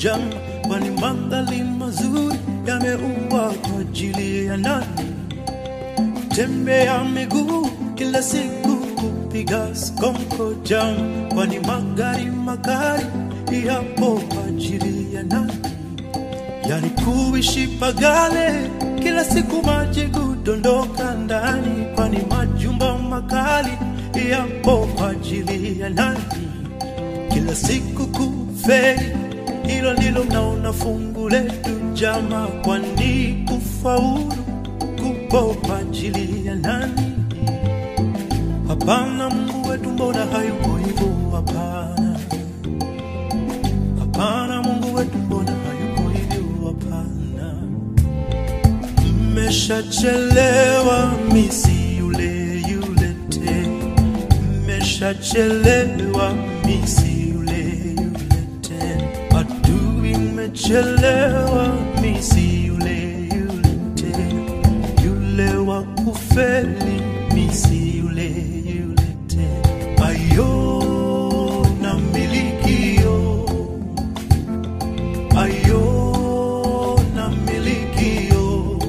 jam, kwani mandhari mazuri yameumbwa kwa ajili ya nani? Tembea miguu kila siku kupiga skonko jam, kwani magari makali yapo kwa ajili ya nani? Yani kuishi pagale kila siku maji kudondoka ndani, kwani majumba makali yapo kwa ajili ya nani? Kila siku kufeli, hilo ndilo naona fungu letu jama, kwani kufaulu kupo kwa ajili ya nani? Hapana, Mungu wetu mbona hayuko hivyo? Hapana, hapana, Mungu wetu mbona hayuko hivyo? Hapana, mmeshachelewa, misi yule yule tena, mmeshachelewa, misi yule yule tena, adui mmechelewa, misi yule yule tena, yule wa kufeli, misi yule yule tena, ayo na milikio ayo na milikio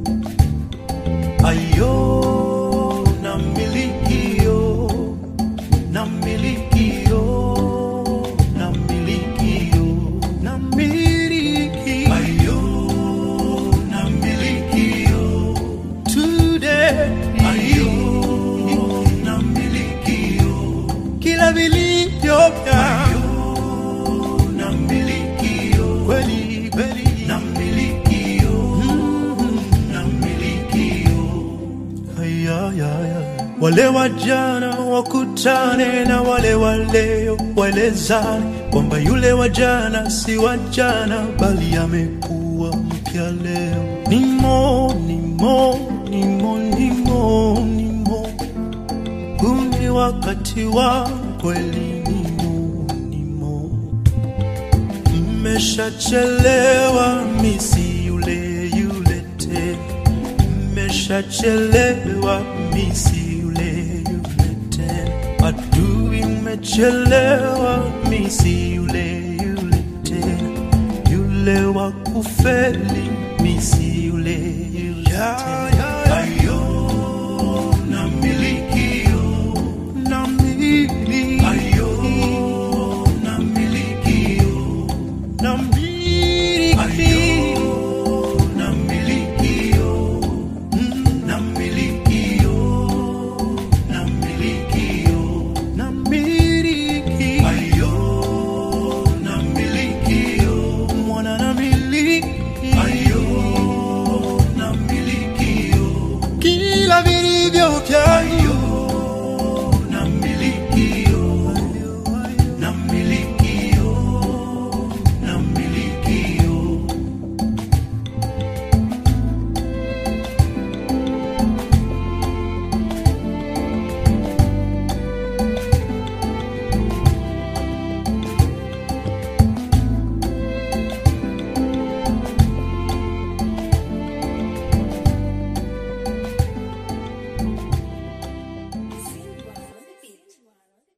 ayo na milikio na milikio na milikio na miliki ayo na milikio today ayo na milikio kila vilivyo vya na milikio kweli kweli na milikio na milikio Ayayaya. Wale wajana wakutane na wale wa leo, waelezane kwamba yule wajana si wajana, bali amekuwa mpya leo. Nimo, nimo, nimo, nimo, nimo, huu ni wakati wa kweli. Nimo, nimo, mmeshachelewa, misi yule yule tena mmeshachelewa, misi yule yule tena, adui mmechelewa, misi yule yule tena, yule wa kufeli